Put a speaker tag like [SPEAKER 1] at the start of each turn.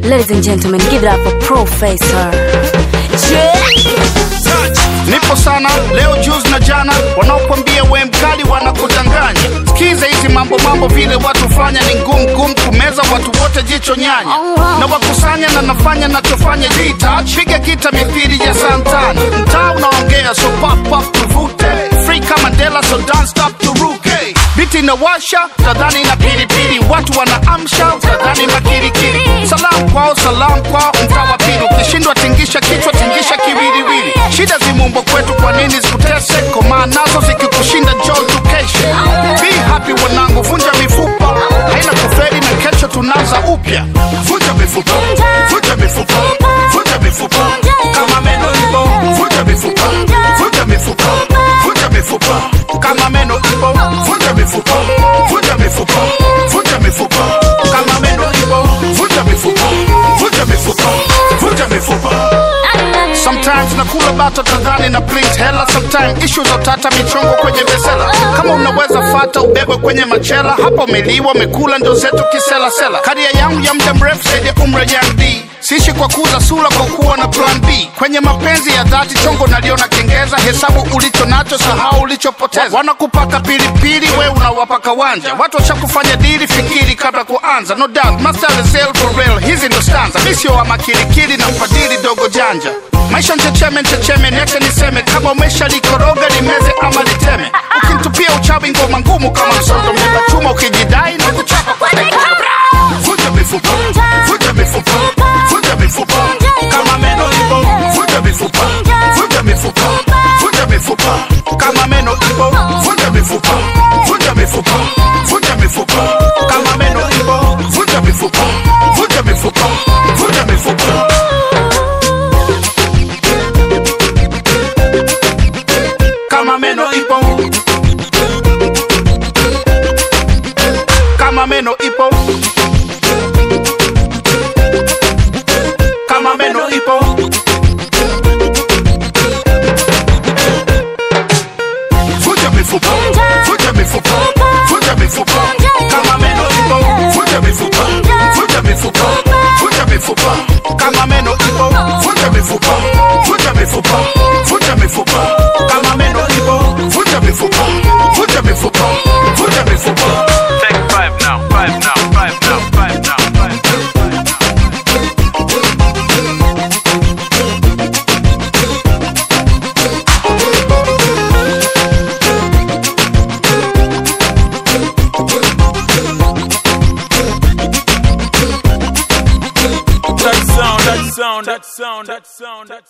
[SPEAKER 1] Ladies and gentlemen, give it up for Professor.
[SPEAKER 2] Nipo sana leo juzi na jana, wanaokwambia we mkali wanakudanganya. Sikiza hizi mambo mambo, vile watu fanya ni ngumu ngumu kumeza, watu wote jicho nyanya na wakusanya na nafanya nachofanya jita piga kita mithili ya santana, mtaa unaongea so pop pop tuvute free kama Mandela so don't stop turuke biti inawasha tadhani na pilipili, watu wanaamsha tadhani makirikiri. Salam kwao salam kwao, mtaa wa pili ukishindwa tingisha kichwa tingisha kiwiliwili. Shida zimuumbo kwetu, kwa nini zikutese? Komaa nazo zikikushinda njoo tukeshe. Be happy wanangu, vunja mifupa haina kuferi na kesho tunaanza upya. Vunja mifupa, vunja mifupa, vunja mifupa kama meno ipo, vunja mifupa, vunja mifupa, vunja mifupa kama meno ipo, vunja mifupa, vunja mifupa, vunja mifupa kama meno ipo, vunja mifupa, vunja mifupa, vunja mifupa. Sometimes nakula bato tadhani na print hela, sometimes issue za utata michongo kwenye besela. Kama unaweza fata ubebwe kwenye machela, hapo umeliwa umekula ndio zetu kisela sela. Karia yangu ya muda mrefu zaidi ya umri ya D Sishi kwa kuuza sura kwa kuwa na plan B. Kwenye mapenzi ya dhati chongo naliona kengeza, hesabu ulicho nacho, sahau ulichopoteza. Wanakupaka pilipili, we unawapaka wanja. Watu washakufanya dili, fikiri kabla kuanza. No doubt, master is real for real, hizi ndo stanza. Mi sio wa makilikili na mfadhili dogo janja. Maisha nchecheme nchecheme, niache niseme, kama umesha likoroga limeze ama liteme. Ukinitupia uchawi ngoma ngumu kama msondo, mlima chuma ukijidai na kuchapa kwa dakika. Vunja mifupa, vunja mifupa, vunja mifupa kama meno ipo, vunja mifupa, vunja mifupa, vunja mifupa kama meno ipo, vunja mifupa, vunja mifupa, vunja mifupa kama meno ipo, vunja mifupa, vunja mifupa, vunja mifupa. Kama meno ipo, kama meno ipo kama meno ipo vunja mifupa vunja mifupa vunja mifupa kama meno ipo vunja mifupa vunja mifupa vunja mifupa kama meno ipo vunja mifupa vunja mifupa vunja mifupa kama meno ipo vunja mifupa vunja mifupa vunja mifupa
[SPEAKER 3] Take five now, five now, five now, five now, five now. That sound, that sound, that sound, that sound, that